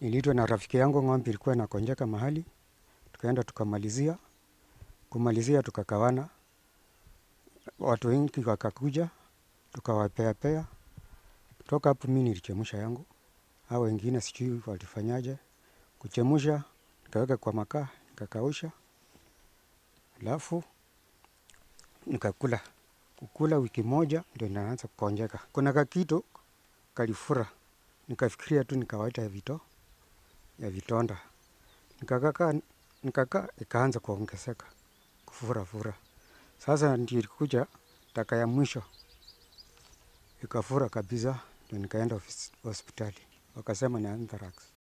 Niliitwa na rafiki yangu, ng'ombe ilikuwa inakonjeka mahali, tukaenda tukamalizia. Kumalizia tukakawana, watu wengi wakakuja, tukawapeapea. Toka hapo mi nilichemsha yangu, hao wengine sijui walifanyaje. Kuchemsha, nikaweka kwa makaa, nikakausha, alafu nikakula. Kukula wiki moja ndio inaanza kukonjeka. Kuna kakitu kalifura, nikafikiria tu ni kawaida ya vito ya vitonda. Nikakaa nikakaa ikaanza kuongezeka kufura fura. Sasa ndio ilikuja taka ya mwisho ikafura kabisa, ndio nikaenda hospitali, wakasema ni anthrax.